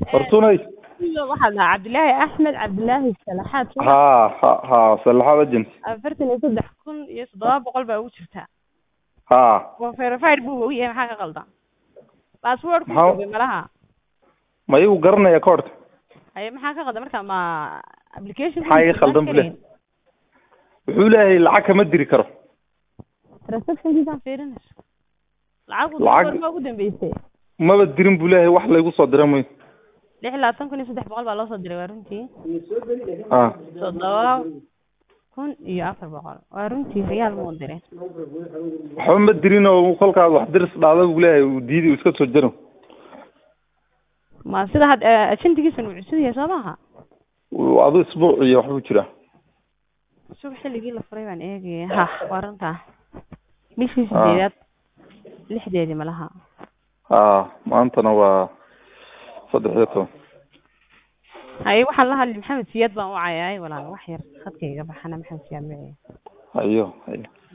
hortunay waxaa dhahaa cabdilaahi axmed cabdilaahi salaxaad soo ha ha ha salaxaad agency afartan iyo saddex kun iyo toddoba boqol baa ugu jirtaa ha waa verified buu og yahay maxaa ka qaldan password Maxaa- ku malaha ma igu garanaya koorka haye maxaa ka qaldan marka ma application Maxaa iga qaldan bule? wuxuu leeyahay lacag kama diri karo transactionkiisaan fiirinayso lacag Lacag- ma ugu dambeysay maba dirin buu leeyahay wax laygu soo dira mayo lix iyo labaatan kun iyo saddex boqol baa loo soo diray waa runtii ha toddoba kun iyo afar boqol waa runtii riyaal muu diray waxba ma dirin oo kolkaad wax diris dhacda buu leeyahay uu diidi uu iska soo jaro ma sida had ajendigiisan uu cusub yahay soo maaha Uu adu isbuuc iyo waxbuu jiraa subax xilligii la furay baan eegaya ha waa runtaa bishii Ah. sideedaad lixdeedii malaha ha maantana waa saddex iyo toban haye waxaan la hadli maxamed siyaad baan u cayaay walaal wax yar khadka iga baxana maxamed siyaad ma hayo hayo